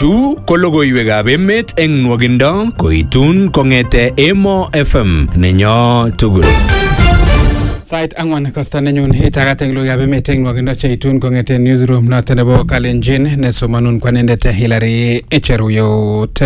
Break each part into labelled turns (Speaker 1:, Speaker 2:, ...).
Speaker 1: Chu ko logoiwekab emet eng nwogindo koitun kong'ete Emo FM nenyo tugul.
Speaker 2: Sait ang'wan kosta nenyun itagat eng logoiwekab emet eng nwogindo cheitun kong'ete newsroom noto nebo Kalenjin nesomanun kwanendet Hilary Echeruyot.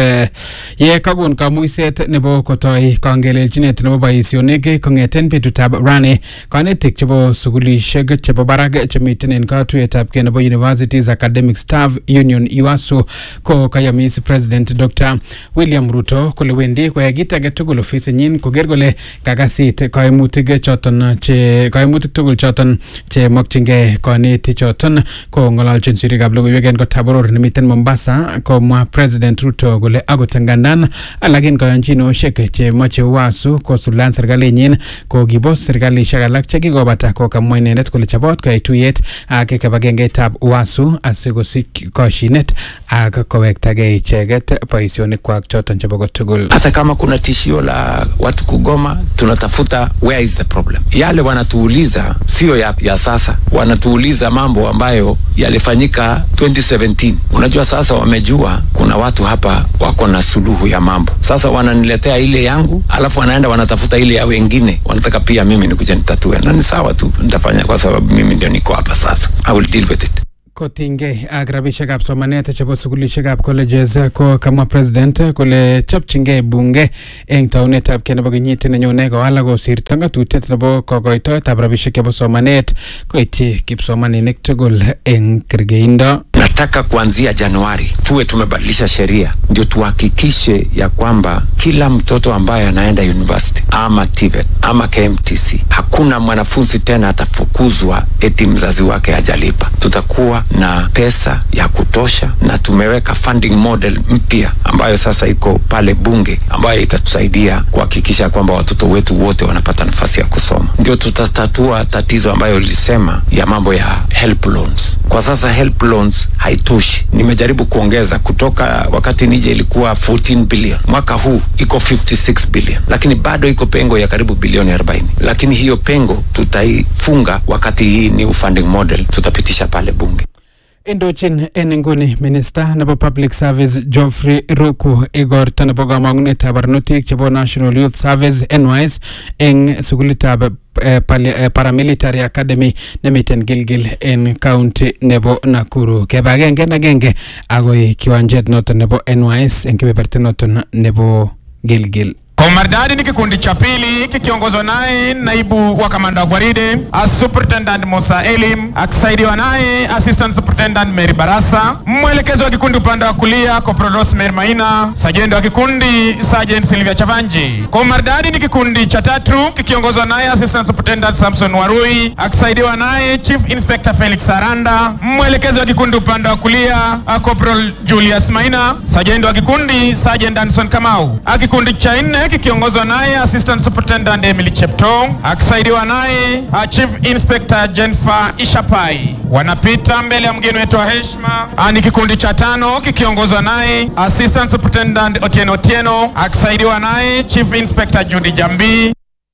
Speaker 2: Ye kakon kamuiset nebo kotoi kangelelchinet nebo boisionik kong'eten betutab rani kanetik chebo sukulishek chebo barak chemiten en katuyetab kei nebo Universities Academic Staff Union UASU ko kayamis President Dr. William Ruto kole wendi koyai kit age tugul ofisinyin koker kole kakasit kaimutik choton che kaimutik tugul choton che mokyingei kanetik choton ko ng'ololchin sirikab logoiwek en kotab boror nemiten Mombasa komwa President Ruto kole akot ngandan alak en kayanchinoshek che moche UASU kosuldaen serikalinyin ko kibos serikalishek alak che kikobata ko kamwa inendet kole chobot koyai tuyet ak kibagengeitab UASU asikosich koshinet ak kowektagei icheket boisionikwak choton chebo kotugul.
Speaker 3: hata kama kuna tishio la watu kugoma tunatafuta where is the problem yale wanatuuliza sio ya, ya sasa wanatuuliza mambo ambayo yalifanyika 2017 unajua sasa wamejua kuna watu hapa wako na suluhu ya mambo sasa wananiletea ile yangu alafu wanaenda wanatafuta ile ya wengine wanataka pia mimi nikuja nitatue na ni sawa tu nitafanya kwa sababu mimi ndio niko hapa sasa i will deal with it
Speaker 2: kotinygei ak rabishekab somanet chebo sukulishekab colleges ko kamwa president kole chopchingei bunge eng taunetab kei nebo kenyit nenyone kowal kosirto ngatutiet nebo kokoitoetab rabishek chebo somanet koityi kipsomaninik tugul eng kergeindo
Speaker 3: nataka kuanzia januari tuwe tumebadilisha sheria ndio tuhakikishe ya kwamba kila mtoto ambaye anaenda university ama TVET ama KMTC hakuna mwanafunzi tena atafukuzwa eti mzazi wake hajalipa tutakuwa na pesa ya kutosha na tumeweka funding model mpya ambayo sasa iko pale bunge ambayo itatusaidia kuhakikisha kwamba watoto wetu wote wanapata nafasi ya kusoma ndio tutatatua tatizo ambayo lilisema ya mambo ya help loans kwa sasa help loans haitoshi nimejaribu kuongeza kutoka wakati nije ilikuwa 14 billion mwaka huu iko 56 billion lakini bado iko pengo ya karibu bilioni 40 lakini hiyo pengo tutaifunga wakati hii new funding model tutapitisha pale bunge
Speaker 2: Indochin en inguni minista nebo public service Geoffrey Ruku igorto nebo kamang'unetab barnotik chebo National Youth Service NYS eng sukulitab eh, pali- eh, paramilitary academy nemiten Gilgil en county nebo Nakuru. Keba agenge en agenge agoi kiwanjet noton nebo NYS en kebeberta noton nebo Gilgil.
Speaker 4: Kwa umaridadi ni kikundi cha pili kikiongozwa naye naibu wa kamanda wa gwaride as superintendent Musa Elim akisaidiwa naye assistant superintendent Mary Barasa, mwelekezi wa kikundi upande wa kulia Corporal Rosemary Maina, sajenti wa kikundi Sergeant Sylvia Chavanji. Kwa umaridadi ni kikundi cha tatu kikiongozwa naye assistant superintendent Samson Warui akisaidiwa naye chief inspector Felix Aranda, mwelekezi wa kikundi upande wa kulia uh, Corporal Julius Maina, sajenti wa kikundi Sergeant Danson Kamau. Uh, Kikundi cha nne kikiongozwa naye assistant superintendent Emily Cheptoo akisaidiwa naye uh, chief inspector Jennifer Ishapai. Wanapita mbele ya mgeni wetu wa heshima. Uh, Ni kikundi cha tano kikiongozwa naye assistant superintendent Otieno Otieno akisaidiwa naye chief inspector Judy Jambi.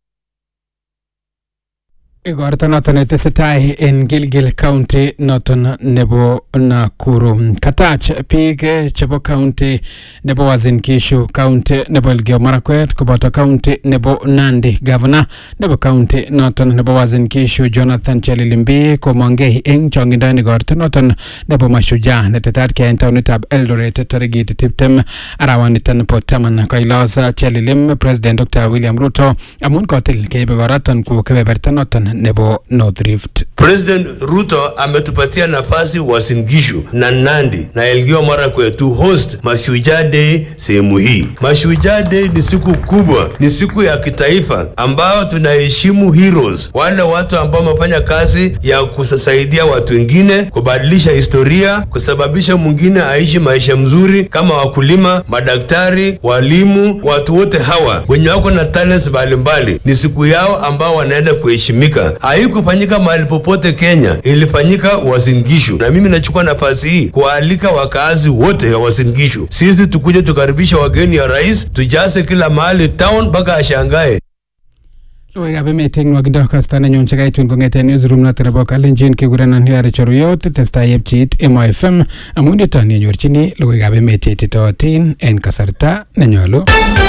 Speaker 2: Igorto noton netesetai en Gilgil County noton nebo Nakuru. Katach biik eh, chebo county nebo Uasin Gishu, county nebo Elgeyo Marakwet koboto county nebo Nandi. Governor nebo county noton nebo Uasin Gishu Jonathan Chelilimbi komongei eng chongindo en igorto noton nebo Mashujaa netetat keyai en taonitab Eldoret tarikit tiptem arawaniton bo taman koilos Chelilim President Dr. William Ruto amun kotil keib igoroton ku kebeberta noton nebo North Rift.
Speaker 5: President Ruto ametupatia nafasi Uasin Gishu na Nandi na Elgeyo Marakwet to host Mashujaa Day sehemu hii. Mashujaa Day ni siku kubwa, ni siku ya kitaifa ambayo tunaheshimu heroes, wale watu ambao wamefanya kazi ya kusaidia watu wengine, kubadilisha historia, kusababisha mwingine aishi maisha mzuri, kama wakulima, madaktari, walimu, watu wote hawa wenye wako na talents mbalimbali. Ni siku yao ambao wanaenda kuheshimika. Haikufanyika mahali popote Kenya, ilifanyika Uasin Gishu, na mimi nachukua nafasi hii kuwaalika wakaazi wote wa Uasin Gishu, sisi tukuje tukaribisha wageni ya rais, tujaze kila mahali town mpaka ashangae.
Speaker 2: Logoiwekab emet eng nwokindo kasta nenyun chekaitun kong'eten newsroom noto nebo Kalenjin kekurenon Hilary Cheruyot testai yepchit Emo FM amun yuton yenyorchini logoiwekab emet cheititootin en kasarta nenyolu.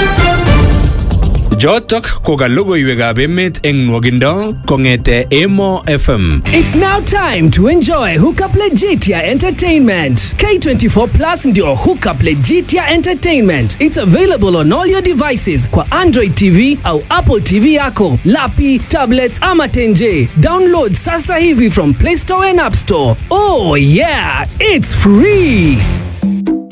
Speaker 1: Jotok ko ka logoiwekab emet eng nwokindo kong'ete Emo FM.
Speaker 6: It's now time to enjoy Hookup Legitia Entertainment. K24 Plus ndio Hookup Legitia Entertainment. It's available on all your devices kwa Android TV au Apple TV yako, lapi, tablets ama tenje. Download sasa hivi from Play Store and App Store. Oh yeah, it's free.